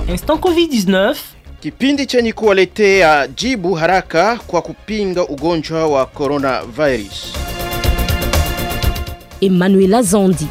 Instant Covid-19, Kipindi chenye kuwaletea jibu haraka kwa kupinga ugonjwa wa coronavirus. Emmanuela Zondi.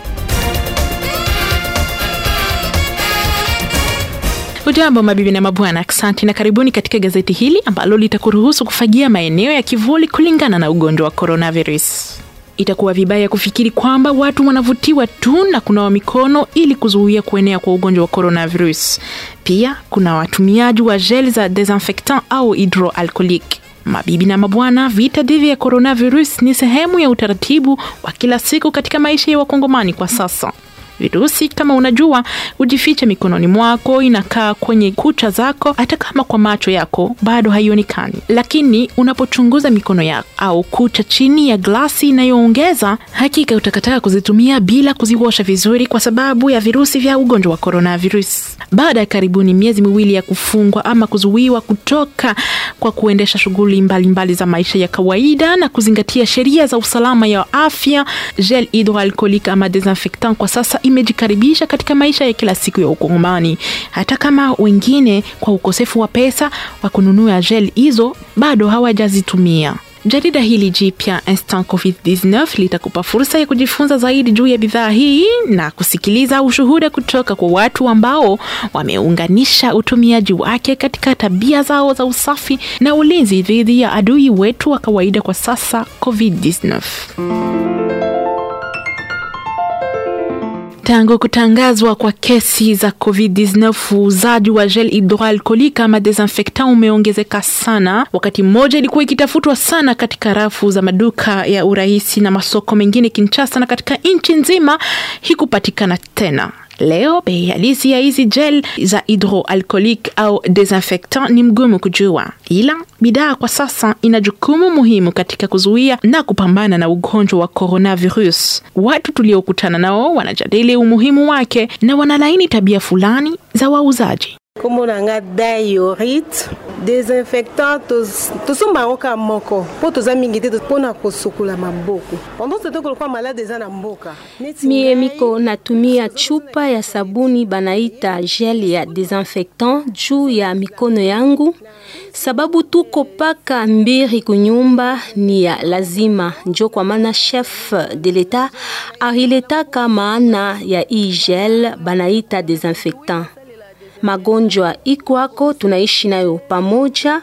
Ujambo mabibi na mabwana, asante na karibuni katika gazeti hili ambalo litakuruhusu kufagia maeneo ya kivuli kulingana na ugonjwa wa coronavirus. Itakuwa vibaya kufikiri kwamba watu wanavutiwa tu na kunawa mikono ili kuzuia kuenea kwa ugonjwa wa coronavirus. Pia kuna watumiaji wa gel za desinfectant au hydroalcoolic. Mabibi na mabwana, vita dhidi ya coronavirus ni sehemu ya utaratibu wa kila siku katika maisha ya wakongomani kwa sasa. Virusi kama unajua, hujificha mikononi mwako, inakaa kwenye kucha zako, hata kama kwa macho yako bado haionekani. Lakini unapochunguza mikono yako au kucha chini ya glasi inayoongeza, hakika utakataa kuzitumia bila kuziosha vizuri, kwa sababu ya virusi vya ugonjwa wa coronavirus. Baada ya karibuni miezi miwili ya kufungwa ama kuzuiwa kutoka kwa kuendesha shughuli mbalimbali za maisha ya kawaida na kuzingatia sheria za usalama ya afya, gel hydroalcoolic ama desinfectant kwa sasa imejikaribisha katika maisha ya kila siku ya Ukongomani, hata kama wengine kwa ukosefu wa pesa wa kununua gel hizo bado hawajazitumia. Jarida hili jipya Instant Covid-19 litakupa fursa ya kujifunza zaidi juu ya bidhaa hii na kusikiliza ushuhuda kutoka kwa watu ambao wameunganisha utumiaji wake katika tabia zao za usafi na ulinzi dhidi ya adui wetu wa kawaida kwa sasa, Covid-19. Tangu kutangazwa kwa kesi za COVID-19, uuzaji wa gel hydroalcoolic ama desinfectant umeongezeka sana. Wakati mmoja ilikuwa ikitafutwa sana katika rafu za maduka ya urahisi na masoko mengine Kinshasa, na katika nchi nzima hikupatikana tena. Leo bei halisi ya hizi gel za hydroalcoolic au desinfectant ni mgumu kujua, ila bidhaa kwa sasa ina jukumu muhimu katika kuzuia na kupambana na ugonjwa wa coronavirus. Watu tuliokutana nao wanajadili umuhimu wake na wanalaini tabia fulani za wauzaji. kombo na nga dayorit desinfectant tosomba yango ka moko mpo toza mingi te mpona kosukola maboko pendant ce temps kolokwa malade eza na mboka Neti Mie ngai, miko natumia chupa ya sabuni banaita gel ya desinfectant juu ya mikono yangu, sababu tuko paka mbiri kunyumba ni ya lazima. Njo kwa maana chef de l'etat aliletaka maana ya hii gel banaita desinfectant. Magonjwa ikwako tunaishi nayo pamoja,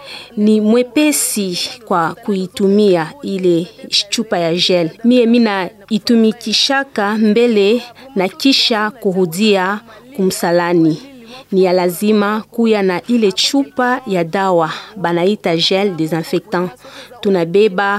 ni mwepesi kwa kuitumia ile chupa ya gel. Mie mina itumikishaka mbele na kisha kurudia kumsalani. Ni ya lazima kuya na ile chupa ya dawa banaita gel desinfectant. Tunabeba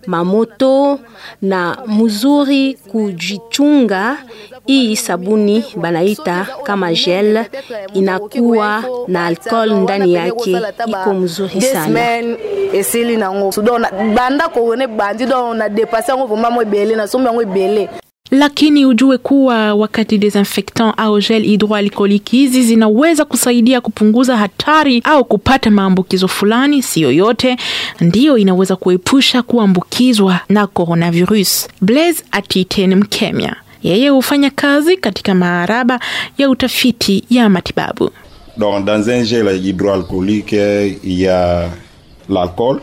mamoto na mzuri kujichunga. Hii sabuni banaita kama gel inakuwa na alcohol ndani yake, iko mzuri Deux sana. semaines esili nango so donc na- banda koone bandi donc na depase yango vraimen yango ebele nasombi yango ebele Lakini ujue kuwa wakati desinfectant au gel hydroalcoolic hizi zinaweza kusaidia kupunguza hatari au kupata maambukizo fulani, siyo yote ndiyo inaweza kuepusha kuambukizwa na coronavirus. Blaise Atiten Mkemya, yeye hufanya kazi katika maaraba ya utafiti ya matibabu. Donc, dans un gel hydroalcoolique, il y a l'alcool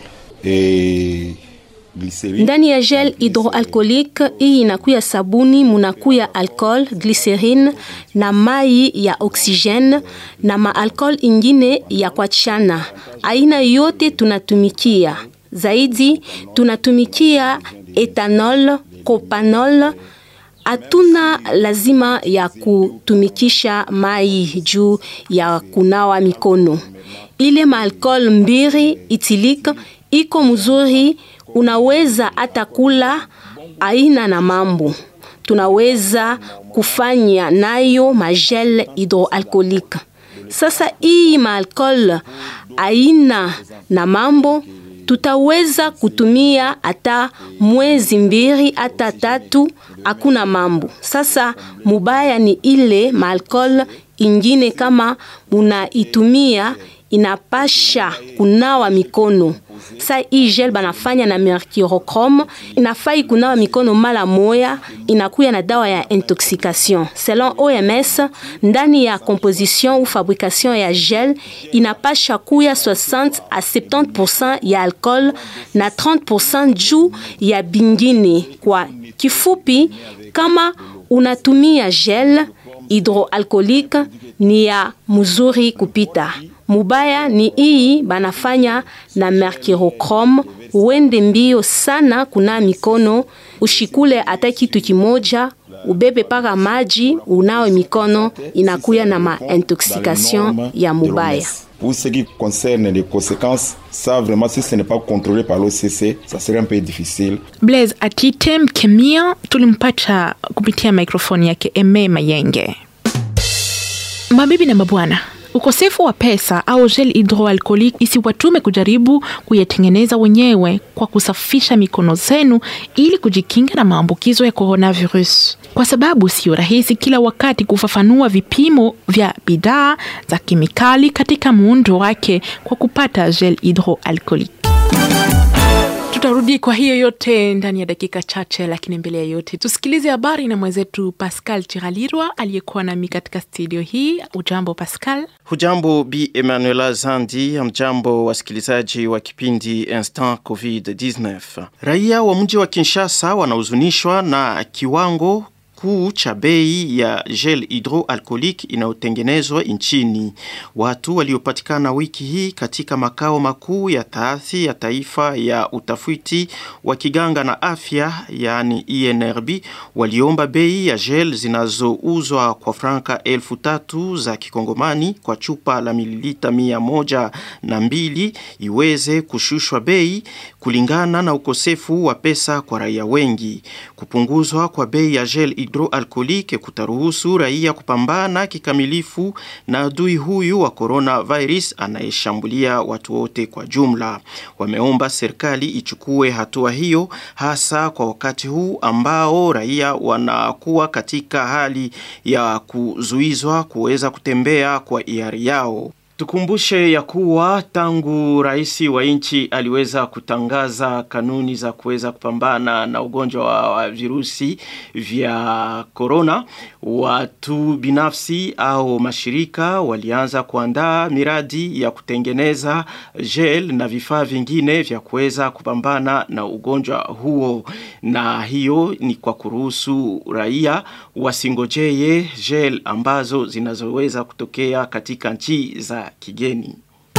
et glycérine. Ndani ya gel hydroalcoolique hii inakuya sabuni, munakuya alcohol, glycerine na mai ya oxygene na maalcohol ingine ya kuachana. Aina yote tunatumikia zaidi, tunatumikia ethanol, propanol hatuna lazima ya kutumikisha mai juu ya kunawa mikono. Ile maalcohol mbiri itilika iko mzuri, unaweza hata kula aina na mambo. Tunaweza kufanya nayo magel hydroalcoolique. Sasa hii maalcohol aina na mambo tutaweza kutumia hata mwezi mbili hata tatu, hakuna mambo. Sasa mubaya ni ile maalcohol ingine, kama munaitumia inapasha kunawa mikono sa hii gel banafanya na mercurochrome inafai kunawa mikono mara moya, inakuya na dawa ya intoxication. Selon OMS, ndani ya composition ou fabrication ya gel inapasha kuya 60 à 70% ya alcool na 30% juu ya bingine. Kwa kifupi, kama unatumia gel hydroalcoolique ni ya mzuri kupita. Mubaya ni hii banafanya na mercurochrome. Uende mbio sana kuna mikono, ushikule hata kitu kimoja, ubebe paka maji, unawe mikono, inakuya na ma intoxication ya mubaya. Pour ce qui concerne les conséquences, ça vraiment, si ce n'est pas contrôlé par l'OCC, ça serait un peu difficile. Blaise Atite mkemia tulimpata kupitia mikrofoni yake Eme Mayenge. Mabibi na mabwana, ukosefu wa pesa au gel hydroalcoolic isiwatume kujaribu kuyatengeneza wenyewe kwa kusafisha mikono zenu ili kujikinga na maambukizo ya coronavirus, kwa sababu sio rahisi kila wakati kufafanua vipimo vya bidhaa za kemikali katika muundo wake kwa kupata gel hydroalcoolic. Tutarudi kwa hiyo yote ndani ya dakika chache, lakini mbele ya yote tusikilize habari na mwenzetu Pascal Chiralirwa aliyekuwa nami katika studio hii. Ujambo Pascal? Hujambo Bi Emanuela Zandi, amjambo wasikilizaji wa kipindi Instant COVID-19. Raia wa mji wa Kinshasa wanahuzunishwa na kiwango kuu cha bei ya gel hydroalcoolique inayotengenezwa nchini. Watu waliopatikana wiki hii katika makao makuu ya taasisi ya taifa ya utafiti wa kiganga na afya, yani INRB, waliomba bei ya gel zinazouzwa kwa franka elfu tatu za kikongomani kwa chupa la mililita mia moja na mbili iweze kushushwa bei kulingana na ukosefu wa pesa kwa raia wengi. Kupunguzwa kwa bei ya gel hydroalcoolique kutaruhusu raia kupambana kikamilifu na adui huyu wa coronavirus anayeshambulia watu wote kwa jumla. Wameomba serikali ichukue hatua hiyo hasa kwa wakati huu ambao raia wanakuwa katika hali ya kuzuizwa kuweza kutembea kwa hiari yao. Tukumbushe ya kuwa tangu rais wa nchi aliweza kutangaza kanuni za kuweza kupambana na ugonjwa wa virusi vya korona, watu binafsi au mashirika walianza kuandaa miradi ya kutengeneza gel na vifaa vingine vya kuweza kupambana na ugonjwa huo, na hiyo ni kwa kuruhusu raia wasingojeye gel ambazo zinazoweza kutokea katika nchi za kigeni.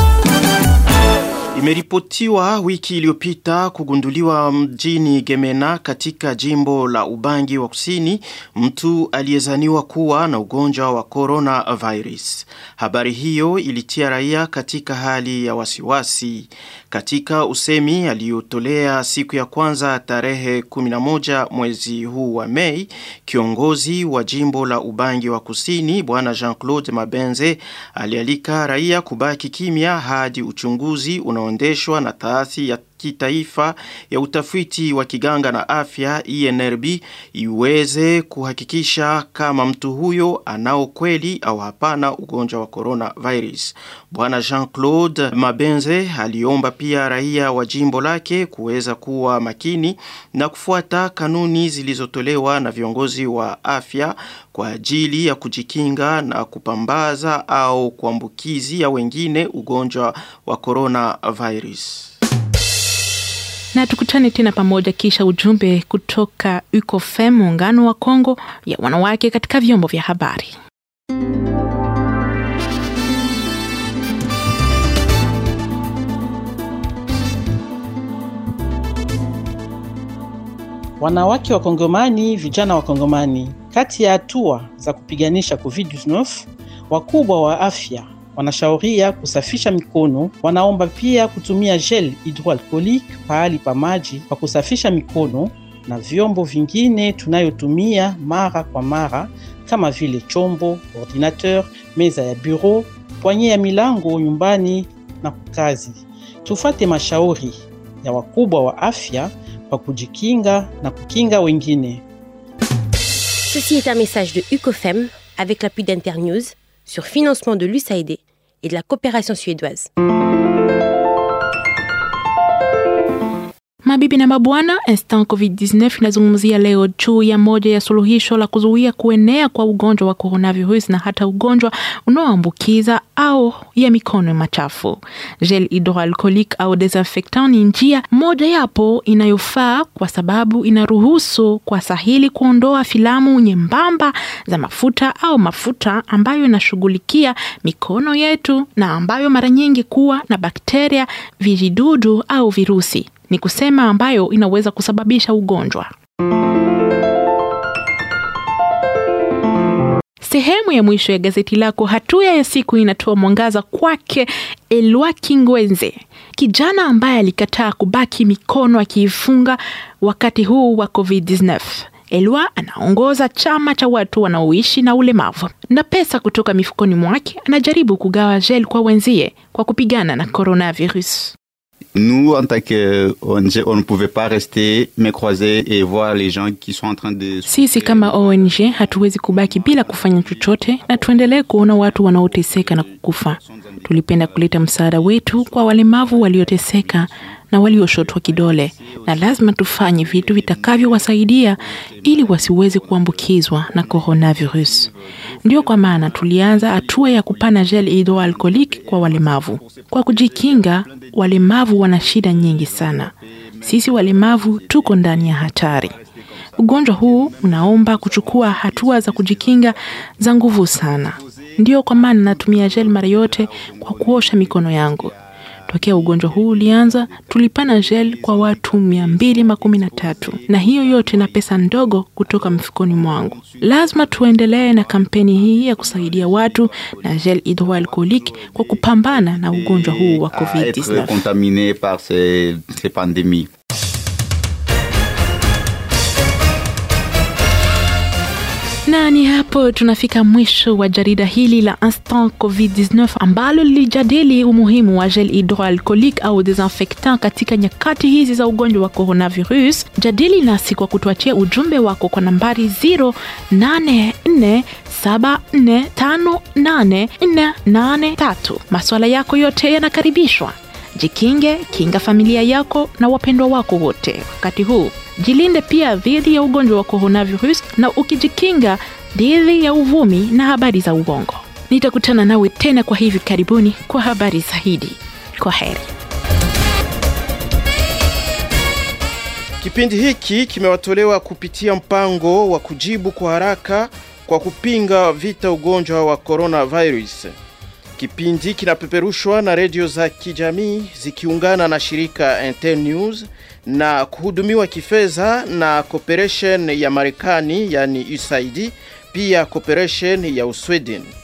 Imeripotiwa wiki iliyopita kugunduliwa mjini Gemena katika jimbo la Ubangi wa Kusini mtu aliyezaniwa kuwa na ugonjwa wa coronavirus. Habari hiyo ilitia raia katika hali ya wasiwasi. Katika usemi aliyotolea siku ya kwanza tarehe 11 mwezi huu wa Mei, kiongozi wa jimbo la Ubangi wa Kusini bwana Jean-Claude Mabenze alialika raia kubaki kimya hadi uchunguzi unaoendeshwa na taasisi ya kitaifa ya utafiti wa kiganga na afya INRB iweze kuhakikisha kama mtu huyo anao kweli au hapana ugonjwa wa coronavirus. Bwana Jean-Claude Mabenze aliomba pia raia wa jimbo lake kuweza kuwa makini na kufuata kanuni zilizotolewa na viongozi wa afya kwa ajili ya kujikinga na kupambaza au kuambukizia wengine ugonjwa wa coronavirus na tukutane tena pamoja kisha ujumbe kutoka UCOFEM, muungano wa Kongo ya wanawake katika vyombo vya habari. Wanawake wa Kongomani, vijana wa Kongomani, kati ya hatua za kupiganisha COVID-19, wakubwa wa afya wanashauria kusafisha mikono. Wanaomba pia kutumia gel hydroalcoolique pahali pa maji kwa kusafisha mikono na vyombo vingine tunayotumia mara kwa mara kama vile chombo, ordinateur, meza ya bureau, pwanye ya milango nyumbani na kazi. Tufate mashauri ya wakubwa wa afya kwa kujikinga na kukinga wengine. Ceci est un message de UCOFEM avec l'appui d'Internews sur financement de l'USAID et de la coopération suédoise. Mabibi na mabwana, Instant COVID-19 inazungumzia leo juu ya moja ya suluhisho la kuzuia kuenea kwa ugonjwa wa coronavirus na hata ugonjwa unaoambukiza au ya mikono machafu. Gel hydroalcoolique au desinfectant ni njia moja yapo inayofaa kwa sababu inaruhusu kwa sahili kuondoa filamu nyembamba za mafuta au mafuta ambayo inashughulikia mikono yetu na ambayo mara nyingi kuwa na bakteria, vijidudu au virusi ni kusema ambayo inaweza kusababisha ugonjwa. Sehemu ya mwisho ya gazeti lako hatua ya siku inatoa mwangaza kwake Elwa Kingwenze, kijana ambaye alikataa kubaki mikono akiifunga wakati huu wa COVID-19. Elwa anaongoza chama cha watu wanaoishi na ulemavu, na pesa kutoka mifukoni mwake anajaribu kugawa gel kwa wenzie kwa kupigana na coronavirus. Nous, en tant qu'ONG, on ne pouvait pas rester mais croiser et voir les gens qui sont en train de... Sisi kama ONG hatuwezi kubaki bila kufanya chochote na tuendelee kuona watu wanaoteseka na kukufa. Tulipenda kuleta msaada wetu kwa walemavu walioteseka na walioshotwa kidole, na lazima tufanye vitu vitakavyowasaidia ili wasiweze kuambukizwa na coronavirus. Ndio kwa maana tulianza hatua ya kupana gel hydroalcoolique kwa walemavu. Kwa kujikinga, walemavu wana shida nyingi sana. Sisi walemavu tuko ndani ya hatari. Ugonjwa huu unaomba kuchukua hatua za kujikinga za nguvu sana. Ndio kwa maana natumia gel mara yote kwa kuosha mikono yangu. Tokea ugonjwa huu ulianza, tulipana gel kwa watu mia mbili makumi na tatu na hiyo yote na pesa ndogo kutoka mfukoni mwangu. Lazima tuendelee na kampeni hii ya kusaidia watu na gel hydroalcoolique kwa kupambana na ugonjwa huu wa COVID-19. contaminé par ces, ces pandémies. na ni hapo tunafika mwisho wa jarida hili la Instant COVID-19 ambalo lilijadili umuhimu wa gel hydroalcoolique au desinfectant katika nyakati hizi za ugonjwa wa coronavirus. Jadili nasi kwa kutuachia ujumbe wako kwa nambari 0847458483. Maswala yako yote yanakaribishwa. Jikinge, kinga familia yako na wapendwa wako wote wakati huu. Jilinde pia dhidi ya ugonjwa wa coronavirus na ukijikinga dhidi ya uvumi na habari za uongo. Nitakutana nawe tena kwa hivi karibuni kwa habari zaidi. Kwa heri. Kipindi hiki kimewatolewa kupitia mpango wa kujibu kwa haraka kwa kupinga vita ugonjwa wa coronavirus. Kipindi kinapeperushwa na redio za kijamii zikiungana na shirika Internews na kuhudumiwa kifedha na cooperation ya Marekani yani USAID, pia cooperation ya Usweden.